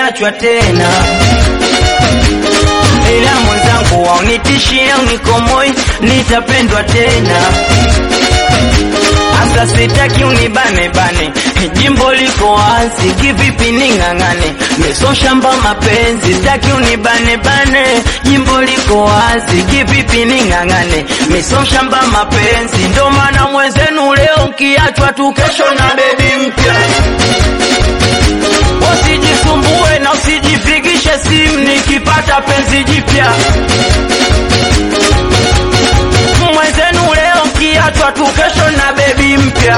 nimeachwa tena ila mwenzangu waunitishie unikomoi nitapendwa tena hasa sitaki unibane bane jimbo liko wazi kivipi ning'ang'ane meso shamba mapenzi sitaki unibane bane jimbo liko wazi kivipi ning'ang'ane meso shamba mapenzi ndo maana mwenzenu leo nkiachwa tu kesho na bebi mpya usijisumbue na usijipigishe simu nikipata penzi jipya mwenzenu leo kiachwa tu kesho na bebi mpya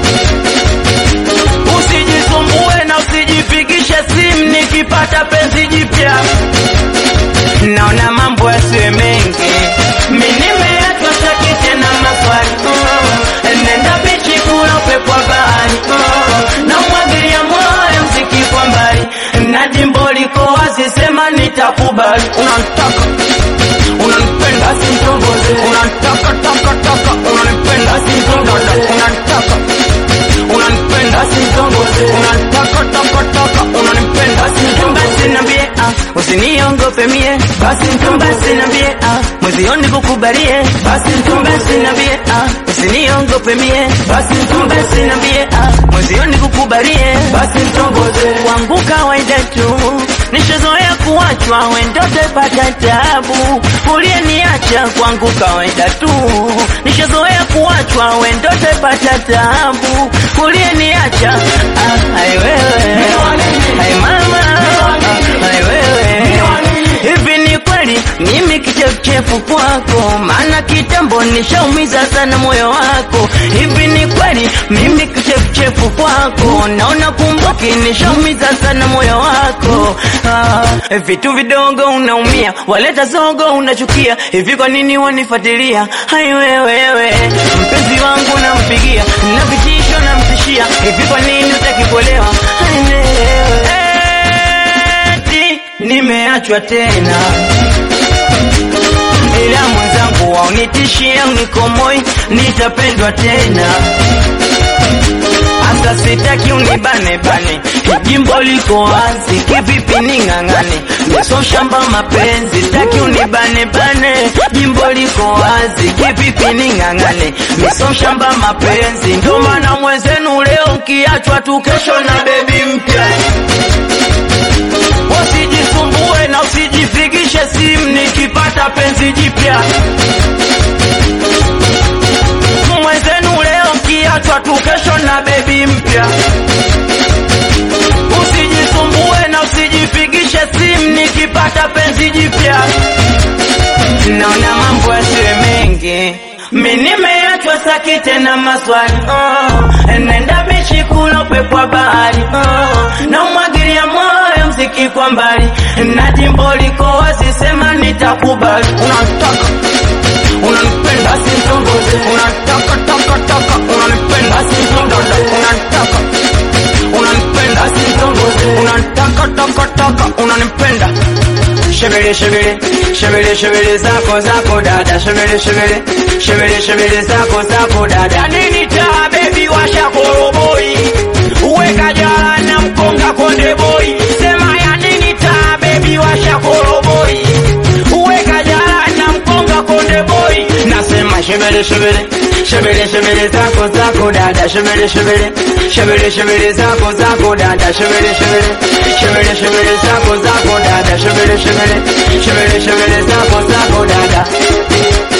usijisumbue na usijipigishe simu nikipata penzi jipya naona mambo yasiwe mengi mi nimeachwa saki tena maswali oh, nenda bichi kula upepo wa bahari oh, na umwagilia moyo mziki kwa mbali na jimbo liko wazi sema nitakubali unantaka unanipenda simtongoze unantaka taka taka unanipenda simtongoze unantaka unanipenda simtongoze unantaka taka taka unanipenda simtongoze nambie ah usiniongope mie basi basi nambie ah mwezioni kukubalie basi basi nambie ah usiniongope mie basi basi nambie ah mwezioni kukubalie basi mtongoze wangu kawaida tu nishazoea kuachwa wendote pata tabu uliyeniacha kwangu kawaida tu nishazoea kuachwa wendote pata tabu uliyeniacha ah, ai wewe ai mama ah, ai wewe hivi ni kweli mimi kichefuchefu kwako maana kitambo nishaumiza sana moyo wako hivi ni kweli mimi kichefuchefu kwako naona kumbuki nishaumiza sana moyo wako ah, vitu vidogo unaumia waleta zogo unachukia hivi kwa nini wanifuatilia hai wewewe mpenzi wangu nampigia na vitisho namtishia hivi kwa nini utaki kuelewa hai wewewe eti nimeachwa tena ila mwenzangu waunitishie unikomoi nitapendwa tena hasa sitaki unibane bane jimbo liko wazi kivipi ning'ang'ane meso shamba mapenzi sitaki unibane bane jimbo liko wazi kivipi ning'ang'ane meso shamba mapenzi ndo maana mwenzenu leo nkiachwa tu kesho na bebi mpya usijisumbue na usijipigishe simu nikipata penzi jipya mwenzenu leo kiachwa tu kesho na bebi mpya usijisumbue na usijipigishe simu nikipata penzi jipya naona mambo yasiwe mengi mi nimeachwa saki tena maswali oh, nenda bichi kula upepo wa bahari oh, na umwagilia moyo mziki kwa mbali na jimbo liko wazi sema nitakubali unataka unanipenda simtongoze unataka taka taka unanipenda simtongoze unataka unanipenda simtongoze unataka taka taka unanipenda shebele shebele shebele shebele zako zako dada shebele shebele shebele shebele zako zako dada nini taa bebi washa koroboi uweka jala na mkonga konde boy sema ya nini taa bebi washa koroboi uweka jala na mkonga konde boy nasema shebele shebele shebele shebele zako zako dada shebele shebele shebele shebele zako zako dada shebele shebele shebele shebele zako zako dada shebele shebele shebele shebele zako zako dada